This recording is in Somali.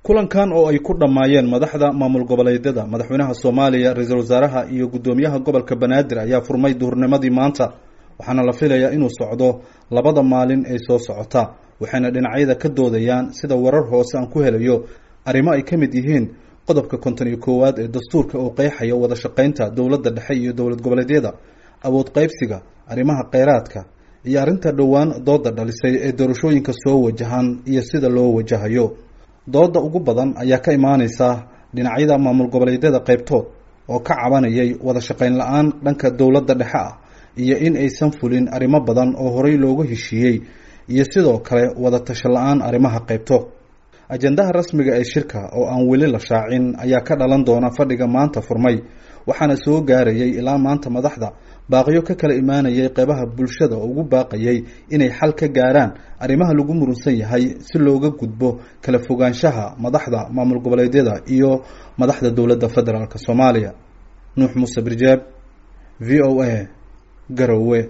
kulankan oo ay ku dhammaayeen madaxda maamul goboleedyada madaxweynaha soomaaliya ra-iisul wasaaraha iyo guddoomiyaha gobolka banaadir ayaa furmay duhurnimadii maanta waxaana la filayaa inuu socdo labada maalin ee soo socota waxayna dhinacyada ka doodayaan sida warar hoose aan ku helayo arrimo ay ka mid yihiin qodobka konton iyo koowaad ee dastuurka oo qeexaya wada shaqaynta dowladda dhexe iyo dowlad goboleedyada awood qaybsiga arrimaha kheyraadka iyo arrinta dhowaan dooda dhalisay ee doorashooyinka soo wajahan iyo sida loo wajahayo dooda ugu badan ayaa ka imaaneysa dhinacyada maamul goboleedyada qaybtood oo ka cabanayay wada shaqayn la-aan dhanka dowladda dhexe ah iyo in aysan fulin arrimo badan oo horey loogu heshiiyey iyo sidoo kale wada tasho la-aan arrimaha qaybtood ajendaha rasmiga ee shirka oo aan weli la shaacin ayaa ka dhalan doona fadhiga maanta furmay waxaana soo gaarayay ilaa maanta madaxda baaqiyo ka kala imaanayay qeybaha bulshada oo ugu baaqayay inay xal ka gaaraan arrimaha lagu murunsan yahay si looga gudbo kala fogaanshaha madaxda maamul goboleedyada iyo madaxda dowladda federaalk soomaaliya nuux muuse birjeeb v o a garowe